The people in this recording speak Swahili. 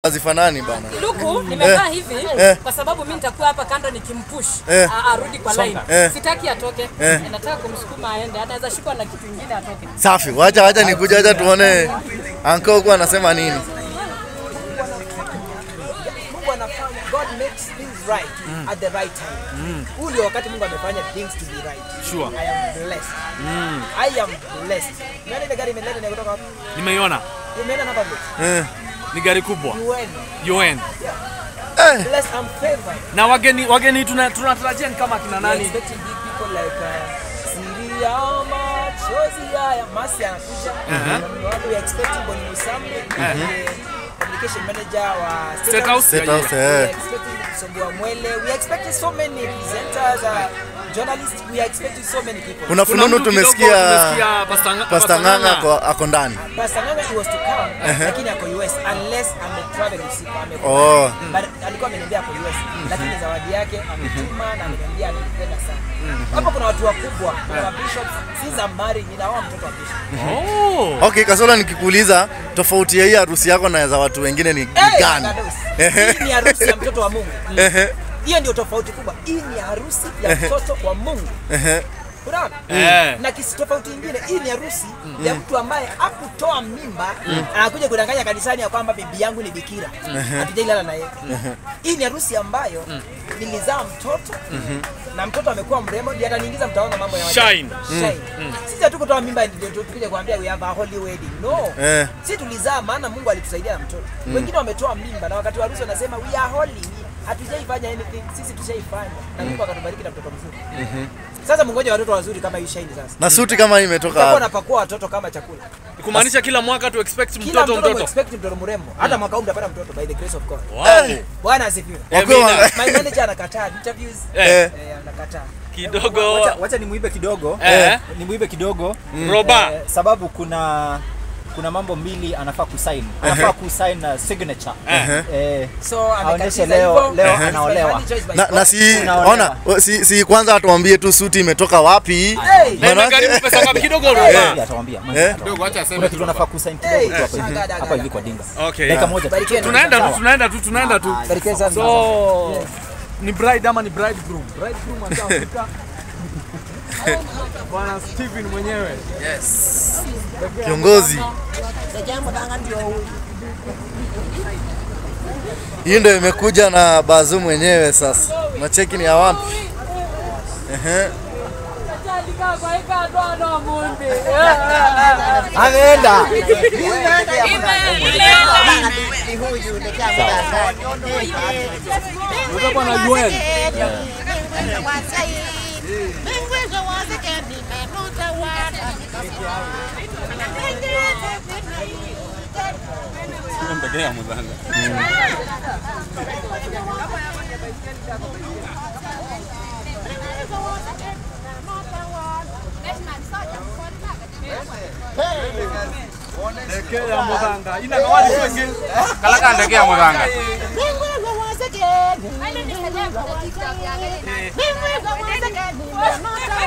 hazifanani bana. Luku nimekaa hivi Eh. kwa sababu mimi nitakuwa hapa kando nikimpush Eh. a- arudi kwa line. Eh. Sitaki atoke. Eh. Nataka kumsukuma aende. Anaweza shikwa na kitu kingine atoke. Safi, wacha wacha nikuja, wacha tuone anko huko anasema nini. Mungu anafanya God makes things right at the right time. Huu ndio wakati Mungu amefanya things to be right. Sure. I am blessed. I am blessed. Nani ile gari imeleta ni kutoka wapi? Nimeiona Imeenda namba mbili. Eh. ni gari kubwa UN. UN. Eh. Blessed I'm favored. Na wageni wageni tuna- tunatarajia ni kama kina We nani? expecting big people like uh, Siri ya machozi haya Masi anakuja. Uh-huh. We are expecting Boni Musambi, the communication manager wa State House? State Yeah, House, We are eh. expecting Songua Mwele. We are expecting so many presenters, uh, journalists. We are expecting so many people. Kuna Kuna fununu mtu kidogo tumesikia tumesikia Pastor Nga- Pastor Pastor Ng'ang'a Ng'ang'a. ako- ako ndani. Pastor Nganga he was to come lakini ako US unless ame travel usiku ame Oh. but alikuwa ameniambia ako US lakini zawadi yake ametuma na ameniambia ananipenda sana. Hapo kuna watu wakubwa, kuna bishops, since I'm married ninaoa mtoto wa bishop. Oh. Okay, Kasola nikikuuliza tofauti ya hii harusi yako na za watu wengine ni Hey, gani? Kadosi. Ehe. Hii ni harusi ya mtoto wa Mungu. Ehe, Hiyo ndio tofauti kubwa. Hii ni harusi ya mtoto wa Mungu. ehe. Unaona? Eh. Na kisi tofauti nyingine, hii ni harusi ya mtu ambaye hakutoa mimba, anakuja kudanganya kanisani ya kwamba bibi yangu ni bikira, hatujailala na yeye. Hii ni harusi ambayo nilizaa mtoto na mtoto amekuwa mrembo, ndiye ataniingiza mtaona mambo ya ajabu. Shine. Shine. Sisi hatukutoa mimba ndio tukuje kuambia we have a holy wedding. No. Eh. Sisi tulizaa maana Mungu alitusaidia na mtoto. Wengine wametoa mimba na wakati wa harusi wanasema we are holy. Hatujaifanya anything, sisi tushaifanya na Mungu akatubariki na mtoto mzuri. Sasa mngoje watoto wazuri kama hii Shine sasa. Na suti kama hii imetoka Tutakuwa wapi? napakua watoto kama chakula. Kumaanisha kila mwaka tu expect Kila mtoto mtoto mtoto. expect mtoto mrembo. Hata mwaka huu mtapata mtoto by the grace of God. Wow. Bwana asifiwe. Wakiwa Amina. wanga- My manager anakataa interviews. Eh, Eh, Eh, anakataa. kidogo Wacha, wacha nimuibe kidogo eh nimuibe kidogo roba eh, sababu kuna kuna mambo mbili anafaa kusign anafaa kusign uh, signature eh, So aonyeshe amekatiza leo hivyo. leo It's by anaolewa money, choice by na, God. na si Unaolewa. ona o- si, si kwanza atuambie tu suti imetoka wapi. Hey! na Manake- imegharimu pesa ngapi kidogo Eh, roba? atawambia Eh? kuna kitu anafaa kusign Hey, kidogo tu hapa hivi shagada, hapa hivi kwa dinga Okay. dakika moja tu. Barikieni. Tunaenda tu Sawa. tunaenda tu tunaenda tu. Barikieni sana. So ni bride ama ni bridegroom? Bridegroom atafika. Bwana Steven mwenyewe. Kiongozi. Hii ndio imekuja na bazu mwenyewe sasa. Macheki ni ya wapi? Ehe. ameenda Utakuwa na UN. Ndekea muthanga. Ina kawali kwenge. kalaka ndege ya muthanga Thank you.